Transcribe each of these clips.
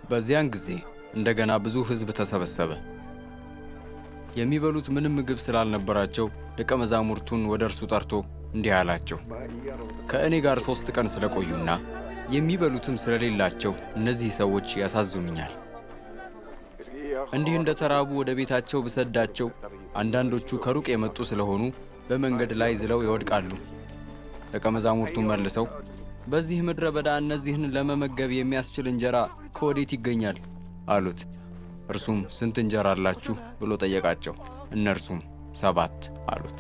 በዚያን ጊዜ እንደገና ብዙ ሕዝብ ተሰበሰበ። የሚበሉት ምንም ምግብ ስላልነበራቸው ደቀ መዛሙርቱን ወደ እርሱ ጠርቶ እንዲህ አላቸው፣ ከእኔ ጋር ሦስት ቀን ስለቆዩና የሚበሉትም ስለሌላቸው እነዚህ ሰዎች ያሳዝኑኛል። እንዲህ እንደ ተራቡ ወደ ቤታቸው ብሰዳቸው አንዳንዶቹ ከሩቅ የመጡ ስለሆኑ በመንገድ ላይ ዝለው ይወድቃሉ። ደቀ መዛሙርቱን መልሰው በዚህ ምድረ በዳ እነዚህን ለመመገብ የሚያስችል እንጀራ ከወዴት ይገኛል አሉት። እርሱም ስንት እንጀራ አላችሁ ብሎ ጠየቃቸው። እነርሱም ሰባት አሉት።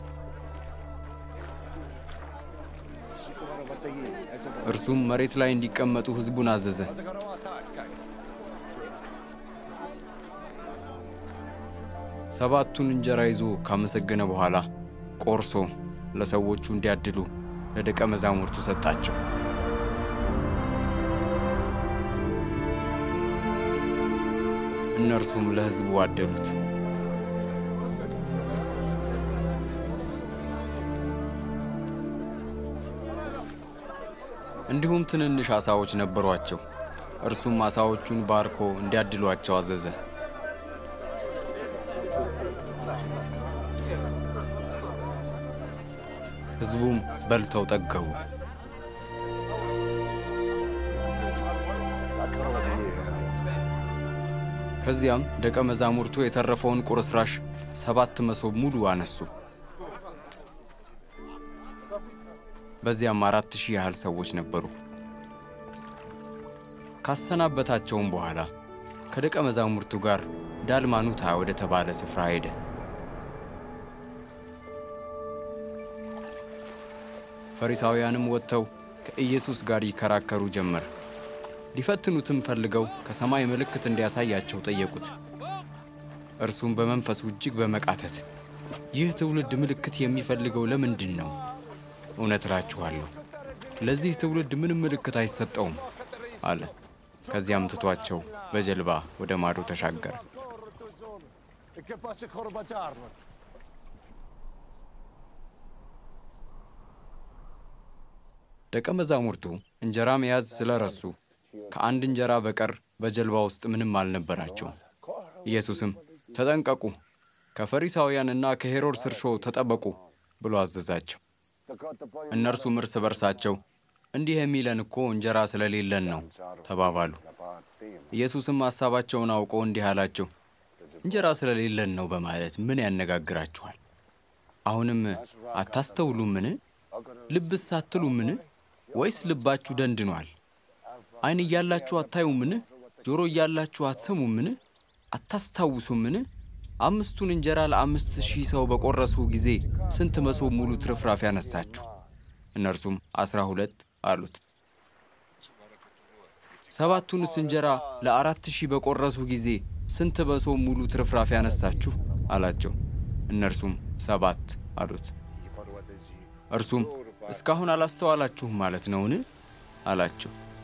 እርሱም መሬት ላይ እንዲቀመጡ ሕዝቡን አዘዘ። ሰባቱን እንጀራ ይዞ ካመሰገነ በኋላ ቆርሶ ለሰዎቹ እንዲያድሉ ለደቀ መዛሙርቱ ሰጣቸው። እነርሱም ለሕዝቡ አደሉት። እንዲሁም ትንንሽ ዓሣዎች ነበሯቸው። እርሱም ዓሣዎቹን ባርኮ እንዲያድሏቸው አዘዘ። ሕዝቡም በልተው ጠገቡ። ከዚያም ደቀ መዛሙርቱ የተረፈውን ቁርስራሽ ሰባት መሶብ ሙሉ አነሱ። በዚያም አራት ሺህ ያህል ሰዎች ነበሩ። ካሰናበታቸውም በኋላ ከደቀ መዛሙርቱ ጋር ዳልማኑታ ወደ ተባለ ስፍራ ሄደ። ፈሪሳውያንም ወጥተው ከኢየሱስ ጋር ይከራከሩ ጀመር። ሊፈትኑትም ፈልገው ከሰማይ ምልክት እንዲያሳያቸው ጠየቁት። እርሱም በመንፈሱ እጅግ በመቃተት ይህ ትውልድ ምልክት የሚፈልገው ለምንድን ነው? እውነት እላችኋለሁ ለዚህ ትውልድ ምንም ምልክት አይሰጠውም አለ። ከዚያም ትቷቸው በጀልባ ወደ ማዶ ተሻገረ። ደቀ መዛሙርቱ እንጀራ መያዝ ስለረሱ ከአንድ እንጀራ በቀር በጀልባ ውስጥ ምንም አልነበራቸውም። ኢየሱስም ተጠንቀቁ፣ ከፈሪሳውያንና ከሄሮድስ እርሾ ተጠበቁ ብሎ አዘዛቸው። እነርሱም እርስ በርሳቸው እንዲህ የሚለን እኮ እንጀራ ስለሌለን ነው ተባባሉ። ኢየሱስም ሐሳባቸውን አውቆ እንዲህ አላቸው፣ እንጀራ ስለሌለን ነው በማለት ምን ያነጋግራችኋል? አሁንም አታስተውሉምን? ልብስ አትሉምን? ወይስ ልባችሁ ደንድኗል? ዓይን እያላችሁ አታዩምን? ጆሮ እያላችሁ አትሰሙምን? አታስታውሱምን? አምስቱን እንጀራ ለአምስት ሺህ ሰው በቆረሱ ጊዜ ስንት መሶብ ሙሉ ትርፍራፊ ያነሳችሁ? እነርሱም አስራ ሁለት አሉት። ሰባቱንስ እንጀራ ለአራት ሺህ በቆረሱ ጊዜ ስንት መሶብ ሙሉ ትርፍራፊ ያነሳችሁ? አላቸው። እነርሱም ሰባት አሉት። እርሱም እስካሁን አላስተዋላችሁም ማለት ነውን? አላቸው።